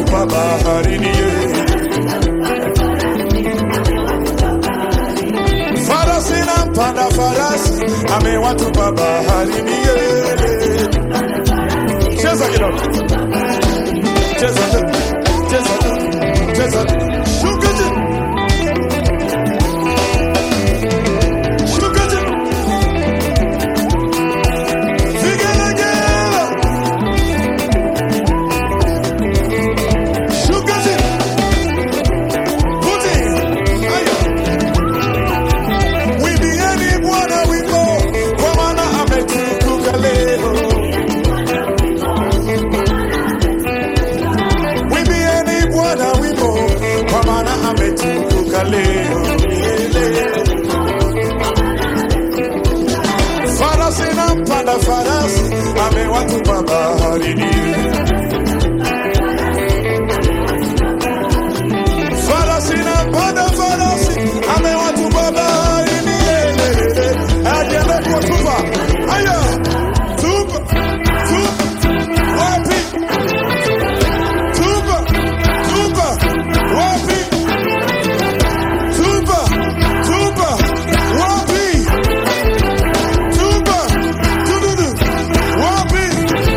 amewatupa baharini. ye. Farasi na mpanda farasi amewatupa baharini. ye. Cheza kidogo, cheza tu, cheza tu, cheza tu, shuka chini, shuka chini, vigelegele, shuka chini, puti, aya, wimbieni Bwana wimbo, kwa maana ametukuka leo. Wimbieni Bwana wimbo, kwa maana ametukuka leo. Leo. Farasi na mpanda farasi amewatupa baharini. Farasi na mpanda farasi amewatupa baharini. Ajiende kuwatupa. Aya, tupa, tupa, wapi? Tupa, tupa, wapi? Tupa, tupa, wapi? Tupa, tududu, wapi?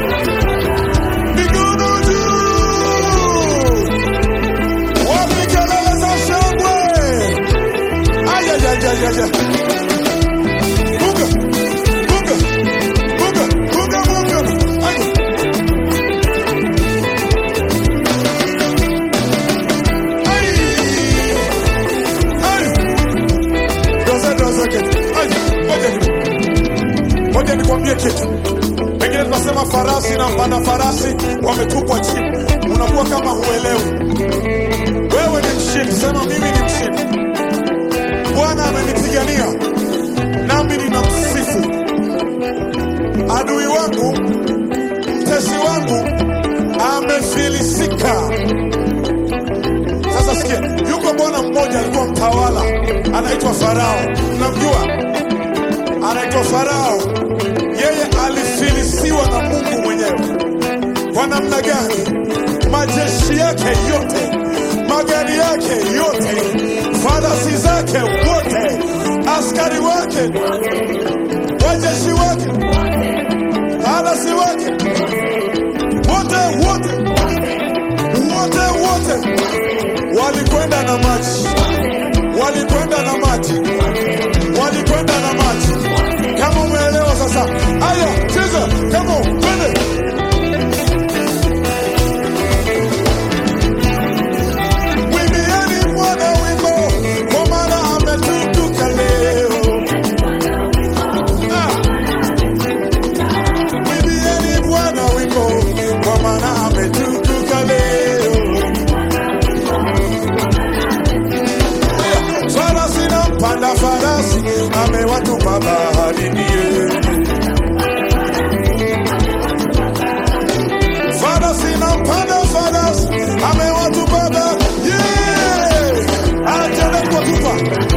Mikono juu. Wapi kelele za shangwe? Aya, ya, ya, ya, ya. Bunga, bunga, bunga, bunga, bunga. Aya. Ai! Ai! Doze, doze kitu. Ai, ngoja kidogo. Ngoja nikwambie kitu. Pengine tunasema farasi na mpanda farasi wametupwa chini, unakuwa kama huelewi. Wewe ni mshindi, sema mimi ni mshindi. Bwana amenipigania nami ninamsifu. Adui wangu, mtesi wangu amefilisika. Sasa sikia, yuko bwana mmoja alikuwa mtawala, anaitwa Farao. Mnamjua? Anaitwa Farao. Yeye alifilisiwa na Mungu mwenyewe. Kwa namna gani? Majeshi yake yote, magari yake yote, farasi zake wote, askari wake, wajeshi wake, farasi wake, wote wote wote wote walikwenda na maji, walikwenda na maji, walikwenda na maji. Kama umeelewa sasa, aya, cheza kama twende. Wimbieni Bwana wimbo, kwa maana ametukuka leo. Ah. Wimbieni Bwana wimbo, kwa maana ametukuka leo. Farasi na mpanda farasi amewatupa baharini. Farasi na mpanda farasi amewatupa baharini. Ajaenda kuwatupa